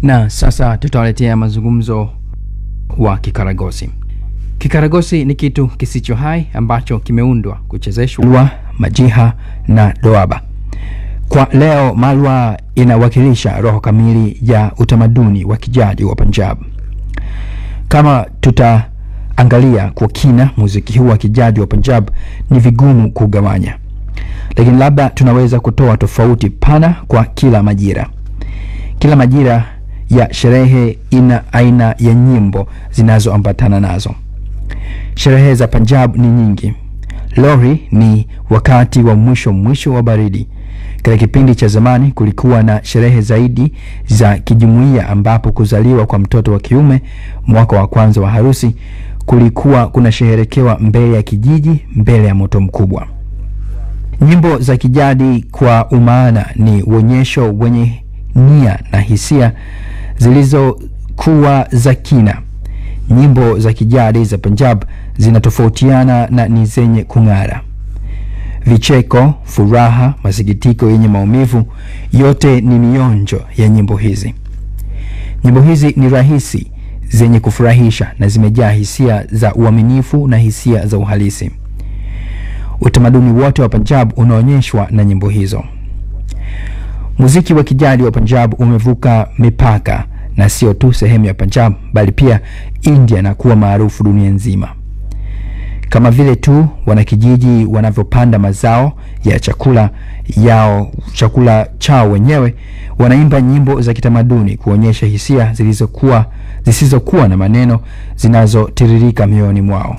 Na sasa tutawaletea mazungumzo wa kikaragosi. Kikaragosi ni kitu kisicho hai ambacho kimeundwa kuchezeshwa malwa, majiha na doaba. Kwa leo, malwa inawakilisha roho kamili ya utamaduni wa kijadi wa Punjab. Kama tutaangalia kwa kina muziki huu wa kijadi wa Punjab, ni vigumu kugawanya, lakini labda tunaweza kutoa tofauti pana kwa kila majira. Kila majira ya sherehe ina aina ya nyimbo zinazoambatana nazo. Sherehe za Punjab ni nyingi. Lohri ni wakati wa mwisho mwisho wa baridi. Katika kipindi cha zamani kulikuwa na sherehe zaidi za kijumuiya, ambapo kuzaliwa kwa mtoto wa kiume, mwaka wa kwanza wa harusi, kulikuwa kunasheherekewa mbele ya kijiji, mbele ya moto mkubwa. Nyimbo za kijadi kwa umaana ni uonyesho wenye nia na hisia zilizokuwa za kina. Nyimbo za kijadi za Punjab zinatofautiana na ni zenye kung'ara. Vicheko, furaha, masikitiko yenye maumivu, yote ni mionjo ya nyimbo hizi. Nyimbo hizi ni rahisi, zenye kufurahisha na zimejaa hisia za uaminifu na hisia za uhalisi. Utamaduni wote wa Punjab unaonyeshwa na nyimbo hizo. Muziki wa kijadi wa Punjab umevuka mipaka na sio tu sehemu ya Punjab bali pia India na kuwa maarufu dunia nzima. Kama vile tu wanakijiji wanavyopanda mazao ya chakula yao chakula chao wenyewe, wanaimba nyimbo za kitamaduni kuonyesha hisia zilizokuwa zisizokuwa na maneno zinazotiririka mioyoni mwao.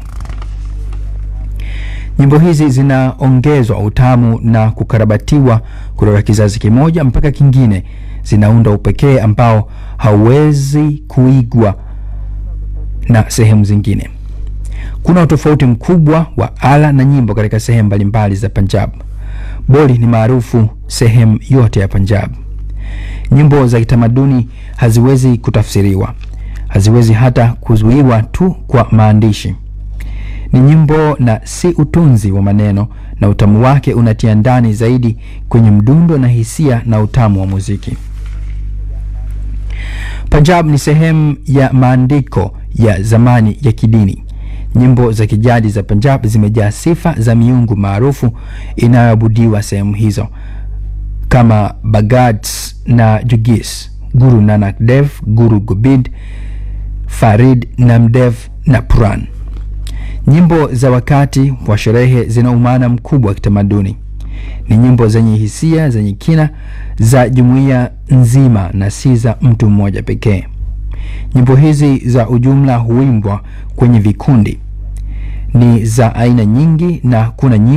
Nyimbo hizi zinaongezwa utamu na kukarabatiwa kutoka kizazi kimoja mpaka kingine, zinaunda upekee ambao hauwezi kuigwa na sehemu zingine. Kuna utofauti mkubwa wa ala na nyimbo katika sehemu mbalimbali za Punjab. Boli ni maarufu sehemu yote ya Punjab. Nyimbo za kitamaduni haziwezi kutafsiriwa, haziwezi hata kuzuiwa tu kwa maandishi. Ni nyimbo na si utunzi wa maneno, na utamu wake unatia ndani zaidi kwenye mdundo na hisia na utamu wa muziki. Punjab ni sehemu ya maandiko ya zamani ya kidini. Nyimbo za kijadi za Punjab zimejaa sifa za miungu maarufu inayoabudiwa sehemu hizo kama Bhagats na Jugis, Guru Nanak Dev, Guru Gobind, Farid Namdev na Puran. Nyimbo za wakati wa sherehe zina umaana mkubwa wa kitamaduni. Ni nyimbo zenye hisia zenye kina za jumuiya nzima na si za mtu mmoja pekee. Nyimbo hizi za ujumla huimbwa kwenye vikundi, ni za aina nyingi na kuna nyimbo